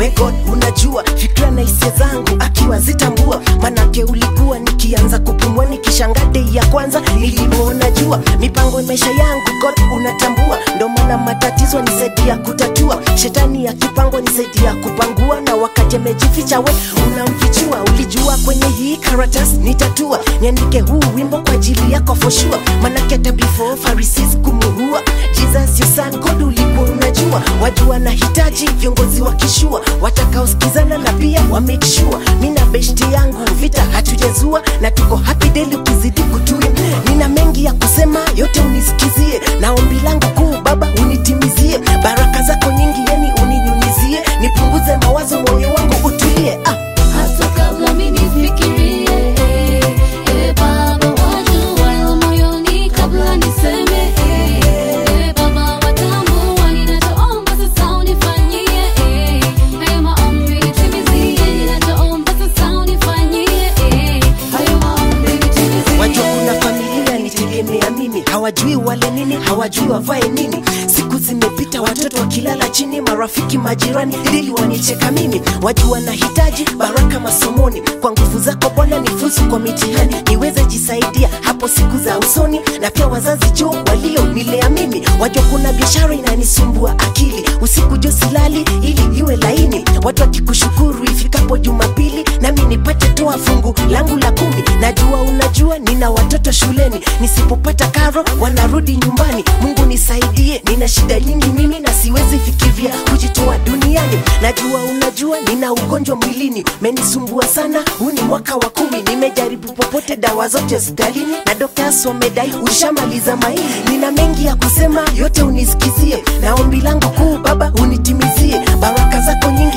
wewe god unajua fikra na hisia zangu akiwa zitambua manake ulikuwa nikianza kupumua nikishanga dei ya kwanza nilipoona jua mipango ya maisha yangu god unatambua ndo maana matatizo nisaidia kutatua shetani ya kipango nisaidia kupangua na wakati amejificha we unamfichua ulijua kwenye hii karatasi nitatua niandike huu wimbo kwa ajili yako for sure manake hata before Pharisees kumuua Jesus your son God ulikuwa unajua wajua na hitaji viongozi wa kishua watakaosikizana na pia wa make sure mi na beshti yangu vita hatujazua na tuko happy daily ukizidi kutui nina mengi ya kusema yote unisikizie na ombi langu kuu baba unitimizie baraka zako nyingi yani uninyunyizie nipunguze mawazo moyo wangu utulie ah. Hata kabla mimi nifikirie, eh, eh, Baba wajua yaliyo moyoni kabla niseme, eh, eh, Baba watambua ninachoomba sasa unifanyie, eh, hayo maombi nitimizie, ninachoomba sasa unifanyie, eh, hayo maombi nitimizie. wajua kuna familia nitegemea mimi hawajui wale nini hawajui wavae nini siku zimepita watoto wakilala chini marafiki majirani ili wanicheka mimi wajua nahitaji baraka masomoni kwa nguvu zako bwana nifuzu kwa mitihani niweze jisaidia hapo siku za usoni na pia wazazi jo walio nilea mimi wajua kuna biashara inanisumbua akili usiku jo silali ili iwe laini watu wakikushukuru ifikapo jumapili nami nipate toa fungu langu la kumi najua unajua nina watoto shuleni nisipopata karo wanarudi nyumbani mungu nisaidie nina shida nyingi mimi na siwezi fikiria kujitoa duniani najua unajua nina ugonjwa mwilini menisumbua sana huu ni mwaka wa kumi nimejaribu popote dawa zote hospitalini na doktas wamedai ushamaliza maili nina mengi ya kusema yote unisikizie na ombi langu kuu baba unitimizie baraka zako nyingi